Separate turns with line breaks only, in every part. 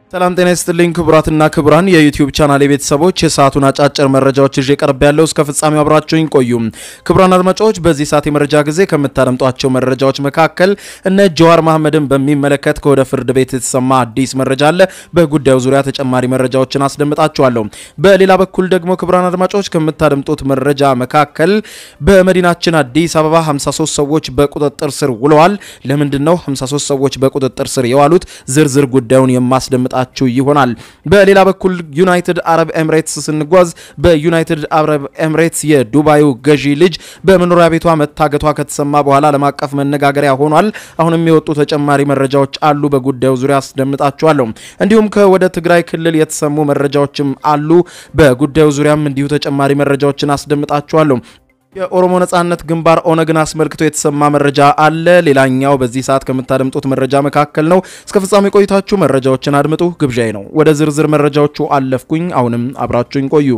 ሰላም ጤና ይስጥልኝ ክቡራትና ክቡራን የዩቲዩብ ቻናል የቤተሰቦች የሰዓቱን አጫጭር መረጃዎች ይዤ ቀርብ ያለው እስከ ፍጻሜው አብራችሁኝ ቆዩ። ክቡራን አድማጮች በዚህ ሰዓት የመረጃ ጊዜ ከምታደምጧቸው መረጃዎች መካከል እነ ጀዋር መሐመድን በሚመለከት ከወደ ፍርድ ቤት የተሰማ አዲስ መረጃ አለ። በጉዳዩ ዙሪያ ተጨማሪ መረጃዎችን አስደምጣችኋለሁ። በሌላ በኩል ደግሞ ክቡራን አድማጮች ከምታደምጡት መረጃ መካከል በመዲናችን አዲስ አበባ 53 ሰዎች በቁጥጥር ስር ውለዋል። ለምንድን ነው 53 ሰዎች በቁጥጥር ስር የዋሉት? ዝርዝር ጉዳዩን የማስደምጣ ችሁ ይሆናል። በሌላ በኩል ዩናይትድ አረብ ኤምሬትስ ስንጓዝ በዩናይትድ አረብ ኤምሬትስ የዱባዩ ገዢ ልጅ በመኖሪያ ቤቷ መታገቷ ከተሰማ በኋላ ዓለም አቀፍ መነጋገሪያ ሆኗል። አሁንም የወጡ ተጨማሪ መረጃዎች አሉ። በጉዳዩ ዙሪያ አስደምጣችኋለሁ። እንዲሁም ከወደ ትግራይ ክልል የተሰሙ መረጃዎችም አሉ። በጉዳዩ ዙሪያም እንዲሁ ተጨማሪ መረጃዎችን አስደምጣችኋለሁ። የኦሮሞ ነጻነት ግንባር ኦነግን አስመልክቶ የተሰማ መረጃ አለ። ሌላኛው በዚህ ሰዓት ከምታደምጡት መረጃ መካከል ነው። እስከ ፍጻሜ ቆይታችሁ መረጃዎችን አድምጡ ግብዣይ ነው። ወደ ዝርዝር መረጃዎቹ አለፍኩኝ። አሁንም አብራችሁኝ ቆዩ።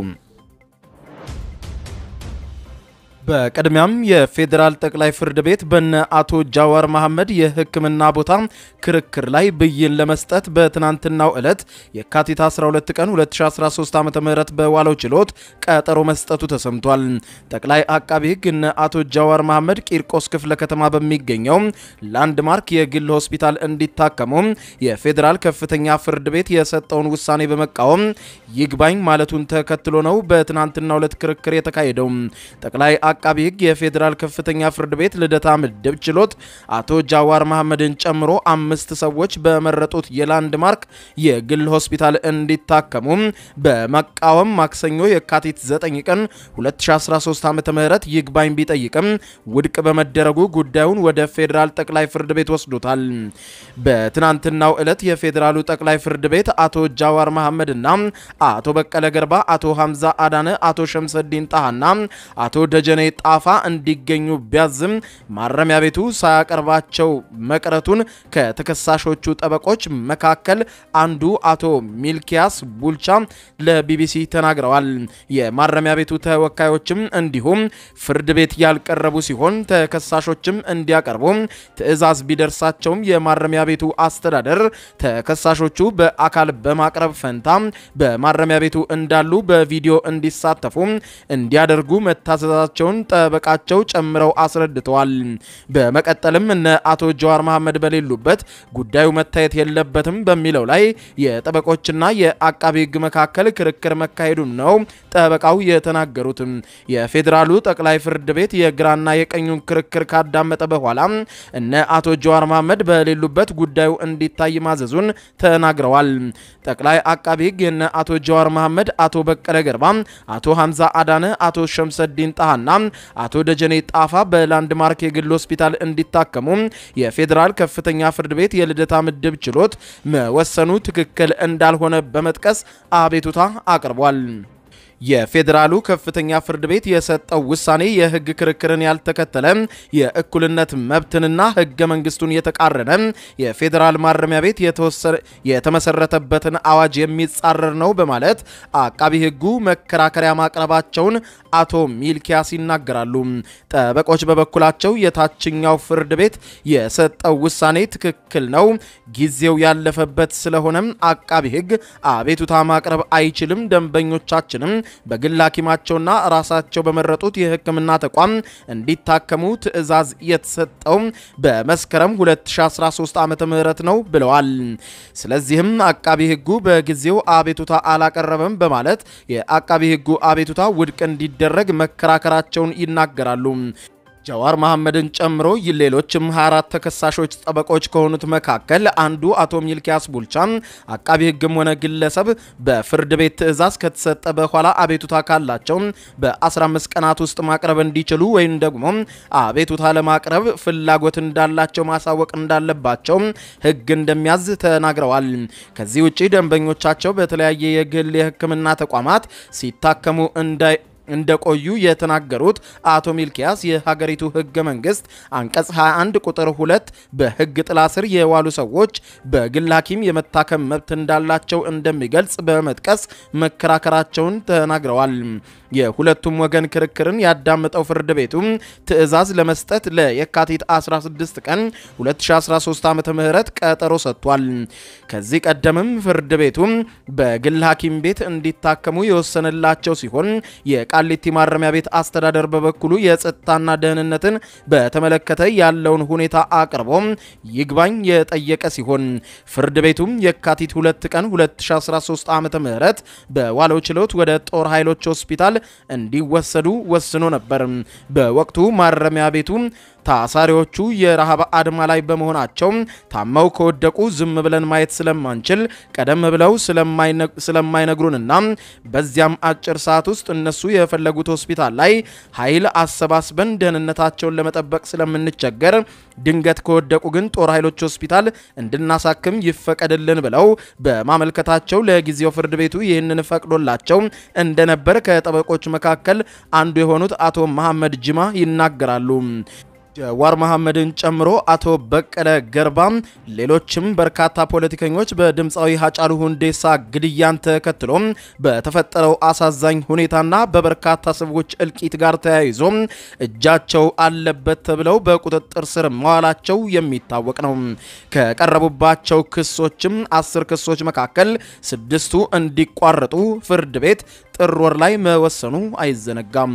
በቅድሚያም የፌዴራል ጠቅላይ ፍርድ ቤት በነ አቶ ጃዋር መሐመድ የሕክምና ቦታ ክርክር ላይ ብይን ለመስጠት በትናንትናው ዕለት የካቲት 12 ቀን 2013 ዓ.ም በዋለው ችሎት ቀጠሮ መስጠቱ ተሰምቷል። ጠቅላይ አቃቢ ሕግ እነ አቶ ጃዋር መሐመድ ቂርቆስ ክፍለ ከተማ በሚገኘው ላንድማርክ የግል ሆስፒታል እንዲታከሙ የፌዴራል ከፍተኛ ፍርድ ቤት የሰጠውን ውሳኔ በመቃወም ይግባኝ ማለቱን ተከትሎ ነው በትናንትናው ዕለት ክርክር የተካሄደው። ጠቅላይ አቃቢ ሕግ የፌዴራል ከፍተኛ ፍርድ ቤት ልደታ ምድብ ችሎት አቶ ጃዋር መሐመድን ጨምሮ አምስት ሰዎች በመረጡት የላንድማርክ የግል ሆስፒታል እንዲታከሙ በመቃወም ማክሰኞ የካቲት 9 ቀን 2013 ዓ.ም ይግባኝ ቢጠይቅም ውድቅ በመደረጉ ጉዳዩን ወደ ፌዴራል ጠቅላይ ፍርድ ቤት ወስዶታል። በትናንትናው ዕለት የፌዴራሉ ጠቅላይ ፍርድ ቤት አቶ ጃዋር መሐመድና አቶ በቀለ ገርባ፣ አቶ ሐምዛ አዳነ፣ አቶ ሸምሰዲን ጣሃና አቶ ደጀኔ ጣፋ እንዲገኙ ቢያዝም ማረሚያ ቤቱ ሳያቀርባቸው መቅረቱን ከተከሳሾቹ ጠበቆች መካከል አንዱ አቶ ሚልኪያስ ቡልቻ ለቢቢሲ ተናግረዋል። የማረሚያ ቤቱ ተወካዮችም እንዲሁም ፍርድ ቤት ያልቀረቡ ሲሆን ተከሳሾችም እንዲያቀርቡ ትዕዛዝ ቢደርሳቸውም የማረሚያ ቤቱ አስተዳደር ተከሳሾቹ በአካል በማቅረብ ፈንታ በማረሚያ ቤቱ እንዳሉ በቪዲዮ እንዲሳተፉ እንዲያደርጉ መታዘዛቸውን ጠበቃቸው ጨምረው አስረድተዋል። በመቀጠልም እነ አቶ ጀዋር መሐመድ በሌሉበት ጉዳዩ መታየት የለበትም በሚለው ላይ የጠበቆችና የአቃቢ ሕግ መካከል ክርክር መካሄዱን ነው ጠበቃው የተናገሩት። የፌዴራሉ ጠቅላይ ፍርድ ቤት የግራና የቀኙን ክርክር ካዳመጠ በኋላ እነ አቶ ጀዋር መሐመድ በሌሉበት ጉዳዩ እንዲታይ ማዘዙን ተናግረዋል። ጠቅላይ አቃቢ ሕግ የነ አቶ ጀዋር መሐመድ፣ አቶ በቀለ ገርባ፣ አቶ ሐምዛ አዳነ፣ አቶ ሸምሰዲን ጣሃና አቶ ደጀኔ ጣፋ በላንድማርክ የግል ሆስፒታል እንዲታከሙ የፌዴራል ከፍተኛ ፍርድ ቤት የልደታ ምድብ ችሎት መወሰኑ ትክክል እንዳልሆነ በመጥቀስ አቤቱታ አቅርቧል። የፌዴራሉ ከፍተኛ ፍርድ ቤት የሰጠው ውሳኔ የሕግ ክርክርን ያልተከተለ የእኩልነት መብትንና ሕገ መንግስቱን የተቃረነ የፌዴራል ማረሚያ ቤት የተመሰረተበትን አዋጅ የሚጻረር ነው በማለት አቃቢ ሕጉ መከራከሪያ ማቅረባቸውን አቶ ሚልኪያስ ይናገራሉ። ጠበቆች በበኩላቸው የታችኛው ፍርድ ቤት የሰጠው ውሳኔ ትክክል ነው፣ ጊዜው ያለፈበት ስለሆነም አቃቢ ሕግ አቤቱታ ማቅረብ አይችልም፣ ደንበኞቻችንም በግል ሐኪማቸውና ራሳቸው በመረጡት የሕክምና ተቋም እንዲታከሙ ትዕዛዝ የተሰጠው በመስከረም 2013 ዓ.ም ነው ብለዋል። ስለዚህም አቃቢ ሕጉ በጊዜው አቤቱታ አላቀረበም በማለት የአቃቢ ሕጉ አቤቱታ ውድቅ እንዲደረግ መከራከራቸውን ይናገራሉ። ጃዋር መሐመድን ጨምሮ ሌሎችም 24 ተከሳሾች ጠበቆች ከሆኑት መካከል አንዱ አቶ ሚልኪያስ ቡልቻ አቃቢ ሕግም ሆነ ግለሰብ በፍርድ ቤት ትዕዛዝ ከተሰጠ በኋላ አቤቱታ ካላቸው በ15 ቀናት ውስጥ ማቅረብ እንዲችሉ ወይም ደግሞ አቤቱታ ለማቅረብ ፍላጎት እንዳላቸው ማሳወቅ እንዳለባቸው ሕግ እንደሚያዝ ተናግረዋል። ከዚህ ውጭ ደንበኞቻቸው በተለያየ የግል የሕክምና ተቋማት ሲታከሙ እንዳይ እንደቆዩ የተናገሩት አቶ ሚልኪያስ የሀገሪቱ ህገ መንግስት አንቀጽ 21 ቁጥር 2 በህግ ጥላ ስር የዋሉ ሰዎች በግል ሐኪም የመታከም መብት እንዳላቸው እንደሚገልጽ በመጥቀስ መከራከራቸውን ተናግረዋል። የሁለቱም ወገን ክርክርን ያዳመጠው ፍርድ ቤቱ ትዕዛዝ ለመስጠት ለየካቲት 16 ቀን 2013 ዓ ም ቀጠሮ ሰጥቷል። ከዚህ ቀደምም ፍርድ ቤቱ በግል ሐኪም ቤት እንዲታከሙ የወሰነላቸው ሲሆን የቃሊቲ ማረሚያ ቤት አስተዳደር በበኩሉ የጸጥታና ደህንነትን በተመለከተ ያለውን ሁኔታ አቅርቦ ይግባኝ የጠየቀ ሲሆን ፍርድ ቤቱም የካቲት 2 ቀን 2013 ዓ ም በዋለው ችሎት ወደ ጦር ኃይሎች ሆስፒታል እንዲወሰዱ ወስኖ ነበር። በወቅቱ ማረሚያ ቤቱ ታሳሪዎቹ የረሃብ አድማ ላይ በመሆናቸው ታመው ከወደቁ ዝም ብለን ማየት ስለማንችል ቀደም ብለው ስለማይነግሩንና በዚያም አጭር ሰዓት ውስጥ እነሱ የፈለጉት ሆስፒታል ላይ ኃይል አሰባስበን ደህንነታቸውን ለመጠበቅ ስለምንቸገር ድንገት ከወደቁ ግን ጦር ኃይሎች ሆስፒታል እንድናሳክም ይፈቀድልን ብለው በማመልከታቸው ለጊዜው ፍርድ ቤቱ ይህንን ፈቅዶላቸው እንደነበር ከጠበቆች መካከል አንዱ የሆኑት አቶ መሐመድ ጅማ ይናገራሉ። ጀዋር መሐመድን ጨምሮ አቶ በቀለ ገርባ፣ ሌሎችም በርካታ ፖለቲከኞች በድምፃዊ ሀጫሉ ሁንዴሳ ግድያን ተከትሎ በተፈጠረው አሳዛኝ ሁኔታና በበርካታ ሰዎች እልቂት ጋር ተያይዞ እጃቸው አለበት ተብለው በቁጥጥር ስር መዋላቸው የሚታወቅ ነው። ከቀረቡባቸው ክሶችም አስር ክሶች መካከል ስድስቱ እንዲቋረጡ ፍርድ ቤት ጥር ወር ላይ መወሰኑ አይዘነጋም።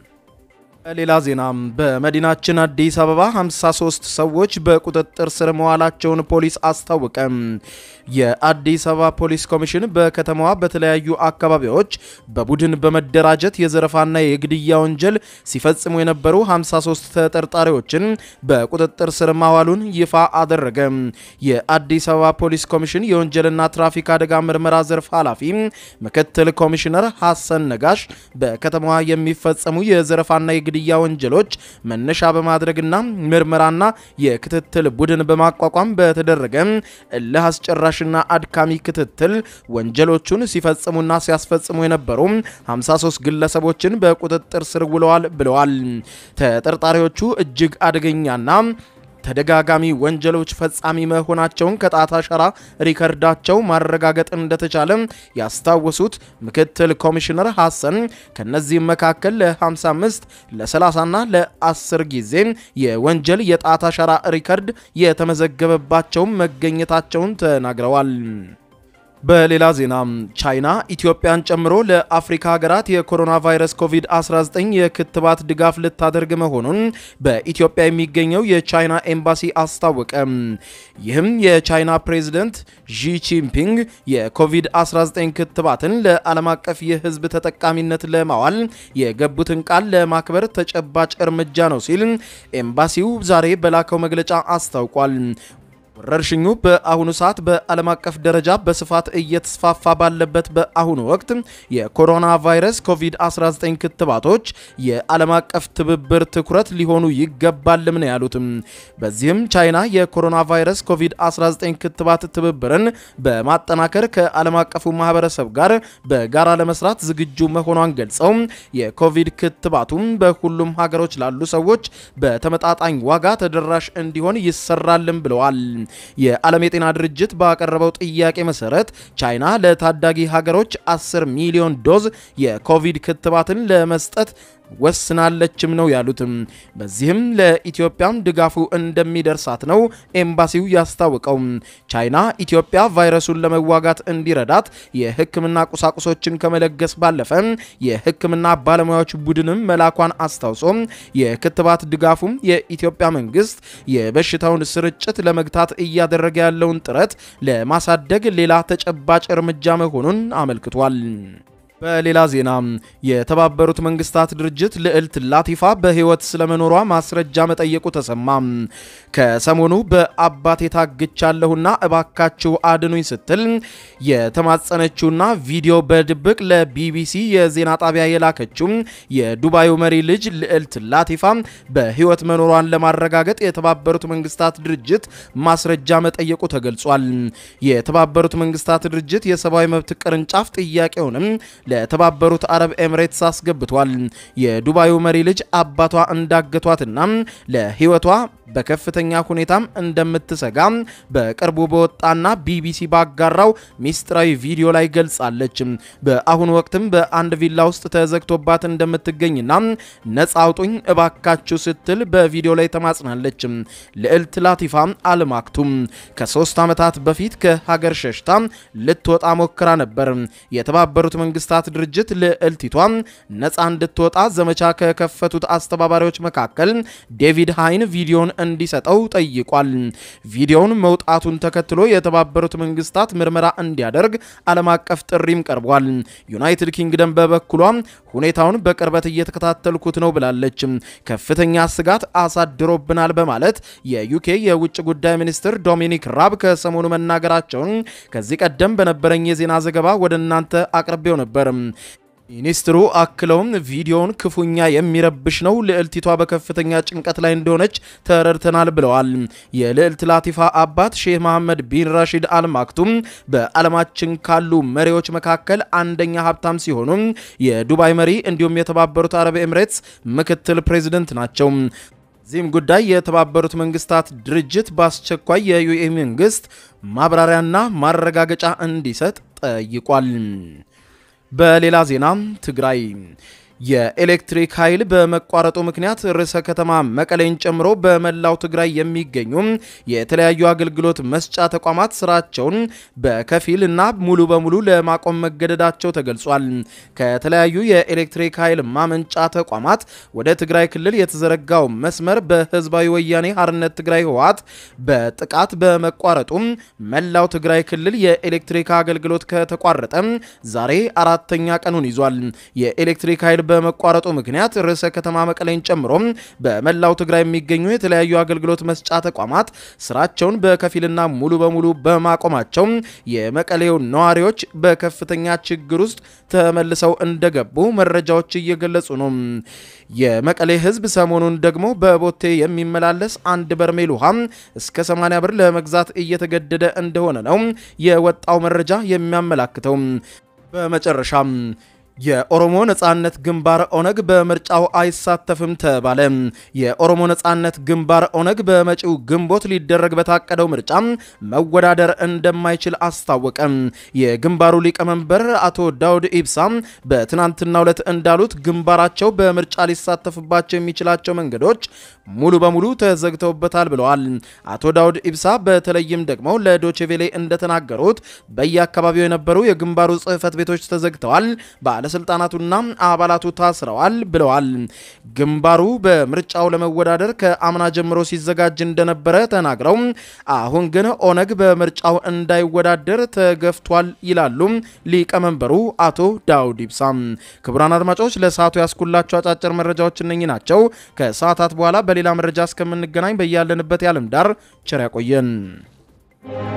ሌላ ዜና በመዲናችን አዲስ አበባ 53 ሰዎች በቁጥጥር ስር መዋላቸውን ፖሊስ አስታወቀ። የአዲስ አበባ ፖሊስ ኮሚሽን በከተማዋ በተለያዩ አካባቢዎች በቡድን በመደራጀት የዘረፋና የግድያ ወንጀል ሲፈጽሙ የነበሩ 53 ተጠርጣሪዎችን በቁጥጥር ስር ማዋሉን ይፋ አደረገ። የአዲስ አበባ ፖሊስ ኮሚሽን የወንጀልና ትራፊክ አደጋ ምርመራ ዘርፍ ኃላፊ ምክትል ኮሚሽነር ሐሰን ነጋሽ በከተማዋ የሚፈጸሙ የዘረፋና የግድያ ወንጀሎች መነሻ በማድረግና ምርመራና የክትትል ቡድን በማቋቋም በተደረገ እልህ አስጨራሽና አድካሚ ክትትል ወንጀሎቹን ሲፈጽሙና ሲያስፈጽሙ የነበሩ 53 ግለሰቦችን በቁጥጥር ስር ውለዋል ብለዋል። ተጠርጣሪዎቹ እጅግ አደገኛና ተደጋጋሚ ወንጀሎች ፈጻሚ መሆናቸውን ከጣት አሻራ ሪከርዳቸው ማረጋገጥ እንደተቻለ ያስታወሱት ምክትል ኮሚሽነር ሐሰን ከነዚህም መካከል ለ55 ለ30ና ለ10 ጊዜ የወንጀል የጣት አሻራ ሪከርድ የተመዘገበባቸው መገኘታቸውን ተናግረዋል። በሌላ ዜና ቻይና ኢትዮጵያን ጨምሮ ለአፍሪካ ሀገራት የኮሮና ቫይረስ ኮቪድ-19 የክትባት ድጋፍ ልታደርግ መሆኑን በኢትዮጵያ የሚገኘው የቻይና ኤምባሲ አስታወቀ። ይህም የቻይና ፕሬዝደንት ዢ ጂንፒንግ የኮቪድ-19 ክትባትን ለዓለም አቀፍ የሕዝብ ተጠቃሚነት ለማዋል የገቡትን ቃል ለማክበር ተጨባጭ እርምጃ ነው ሲል ኤምባሲው ዛሬ በላከው መግለጫ አስታውቋል። ወረርሽኙ በአሁኑ ሰዓት በዓለም አቀፍ ደረጃ በስፋት እየተስፋፋ ባለበት በአሁኑ ወቅት የኮሮና ቫይረስ ኮቪድ-19 ክትባቶች የዓለም አቀፍ ትብብር ትኩረት ሊሆኑ ይገባልም ነው ያሉትም። በዚህም ቻይና የኮሮና ቫይረስ ኮቪድ-19 ክትባት ትብብርን በማጠናከር ከዓለም አቀፉ ማህበረሰብ ጋር በጋራ ለመስራት ዝግጁ መሆኗን ገልጸው የኮቪድ ክትባቱም በሁሉም ሀገሮች ላሉ ሰዎች በተመጣጣኝ ዋጋ ተደራሽ እንዲሆን ይሰራልም ብለዋል። የዓለም የጤና ድርጅት ባቀረበው ጥያቄ መሰረት ቻይና ለታዳጊ ሀገሮች 10 ሚሊዮን ዶዝ የኮቪድ ክትባትን ለመስጠት ወስናለችም ነው ያሉትም። በዚህም ለኢትዮጵያም ድጋፉ እንደሚደርሳት ነው ኤምባሲው ያስታወቀው። ቻይና ኢትዮጵያ ቫይረሱን ለመዋጋት እንዲረዳት የሕክምና ቁሳቁሶችን ከመለገስ ባለፈ የሕክምና ባለሙያዎች ቡድንም መላኳን አስታውሶ የክትባት ድጋፉም የኢትዮጵያ መንግስት የበሽታውን ስርጭት ለመግታት እያደረገ ያለውን ጥረት ለማሳደግ ሌላ ተጨባጭ እርምጃ መሆኑን አመልክቷል። በሌላ ዜና የተባበሩት መንግስታት ድርጅት ልዕልት ላቲፋ በህይወት ስለመኖሯ ማስረጃ መጠየቁ ተሰማ። ከሰሞኑ በአባቴ ታግቻለሁና እባካችሁ አድኑኝ ስትል የተማጸነችውና ቪዲዮ በድብቅ ለቢቢሲ የዜና ጣቢያ የላከችው የዱባዩ መሪ ልጅ ልዕልት ላቲፋ በህይወት መኖሯን ለማረጋገጥ የተባበሩት መንግስታት ድርጅት ማስረጃ መጠየቁ ተገልጿል። የተባበሩት መንግስታት ድርጅት የሰብአዊ መብት ቅርንጫፍ ጥያቄውንም ለተባበሩት አረብ ኤምሬትስ አስገብቷል። የዱባዩ መሪ ልጅ አባቷ እንዳገቷትና ለሕይወቷ በከፍተኛ ሁኔታም እንደምትሰጋ በቅርቡ በወጣና ቢቢሲ ባጋራው ሚስጥራዊ ቪዲዮ ላይ ገልጻለች። በአሁኑ ወቅትም በአንድ ቪላ ውስጥ ተዘግቶባት እንደምትገኝና ነጻ አውጡኝ እባካችሁ ስትል በቪዲዮ ላይ ተማጽናለች። ልዕልት ላቲፋ አልማክቱም ከሶስት ዓመታት በፊት ከሀገር ሸሽታ ልትወጣ ሞክራ ነበር። የተባበሩት መንግስታት ድርጅት ልዕልቲቷ ነጻ እንድትወጣ ዘመቻ ከከፈቱት አስተባባሪዎች መካከል ዴቪድ ሃይን ቪዲዮን እንዲሰጠው ጠይቋል። ቪዲዮውን መውጣቱን ተከትሎ የተባበሩት መንግስታት ምርመራ እንዲያደርግ ዓለም አቀፍ ጥሪም ቀርቧል። ዩናይትድ ኪንግደም በበኩሏ ሁኔታውን በቅርበት እየተከታተልኩት ነው ብላለች። ከፍተኛ ስጋት አሳድሮብናል በማለት የዩኬ የውጭ ጉዳይ ሚኒስትር ዶሚኒክ ራብ ከሰሞኑ መናገራቸውን ከዚህ ቀደም በነበረኝ የዜና ዘገባ ወደ እናንተ አቅርቤው ነበር። ሚኒስትሩ አክለውም ቪዲዮውን ክፉኛ የሚረብሽ ነው፣ ልዕልቲቷ በከፍተኛ ጭንቀት ላይ እንደሆነች ተረድተናል ብለዋል። የልዕልት ላቲፋ አባት ሼህ መሐመድ ቢን ራሺድ አልማክቱም በዓለማችን ካሉ መሪዎች መካከል አንደኛ ሀብታም ሲሆኑ የዱባይ መሪ እንዲሁም የተባበሩት አረብ ኤምሬትስ ምክትል ፕሬዚደንት ናቸው። እዚህም ጉዳይ የተባበሩት መንግስታት ድርጅት በአስቸኳይ የዩኤ መንግስት ማብራሪያና ማረጋገጫ እንዲሰጥ ጠይቋል። በሌላ ዜና ትግራይ የኤሌክትሪክ ኃይል በመቋረጡ ምክንያት ርዕሰ ከተማ መቀሌን ጨምሮ በመላው ትግራይ የሚገኙ የተለያዩ አገልግሎት መስጫ ተቋማት ስራቸውን በከፊል እና ሙሉ በሙሉ ለማቆም መገደዳቸው ተገልጿል። ከተለያዩ የኤሌክትሪክ ኃይል ማመንጫ ተቋማት ወደ ትግራይ ክልል የተዘረጋው መስመር በህዝባዊ ወያኔ ሓርነት ትግራይ ህወሓት በጥቃት በመቋረጡ መላው ትግራይ ክልል የኤሌክትሪክ አገልግሎት ከተቋረጠ ዛሬ አራተኛ ቀኑን ይዟል። የኤሌክትሪክ ኃይል በመቋረጡ ምክንያት ርዕሰ ከተማ መቀሌን ጨምሮ በመላው ትግራይ የሚገኙ የተለያዩ አገልግሎት መስጫ ተቋማት ስራቸውን በከፊልና ሙሉ በሙሉ በማቆማቸው የመቀሌው ነዋሪዎች በከፍተኛ ችግር ውስጥ ተመልሰው እንደገቡ መረጃዎች እየገለጹ ነው። የመቀሌ ህዝብ ሰሞኑን ደግሞ በቦቴ የሚመላለስ አንድ በርሜል ውሃ እስከ 80 ብር ለመግዛት እየተገደደ እንደሆነ ነው የወጣው መረጃ የሚያመላክተው። በመጨረሻም የኦሮሞ ነጻነት ግንባር ኦነግ በምርጫው አይሳተፍም ተባለ። የኦሮሞ ነጻነት ግንባር ኦነግ በመጪው ግንቦት ሊደረግ በታቀደው ምርጫ መወዳደር እንደማይችል አስታወቀ። የግንባሩ ሊቀመንበር አቶ ዳውድ ኢብሳ በትናንትናው ዕለት እንዳሉት ግንባራቸው በምርጫ ሊሳተፍባቸው የሚችላቸው መንገዶች ሙሉ በሙሉ ተዘግተውበታል ብለዋል። አቶ ዳውድ ኢብሳ በተለይም ደግሞ ለዶቼቬሌ እንደተናገሩት በየአካባቢው የነበሩ የግንባሩ ጽህፈት ቤቶች ተዘግተዋል ባለስልጣናቱና አባላቱ ታስረዋል ብለዋል። ግንባሩ በምርጫው ለመወዳደር ከአምና ጀምሮ ሲዘጋጅ እንደነበረ ተናግረው አሁን ግን ኦነግ በምርጫው እንዳይወዳደር ተገፍቷል ይላሉ ሊቀመንበሩ አቶ ዳውድ ኢብሳ። ክቡራን አድማጮች ለሰዓቱ ያስኩላቸው አጫጭር መረጃዎች እነኚህ ናቸው። ከሰዓታት በኋላ በሌላ መረጃ እስከምንገናኝ በያለንበት የዓለም ዳር ቸር ያቆየን።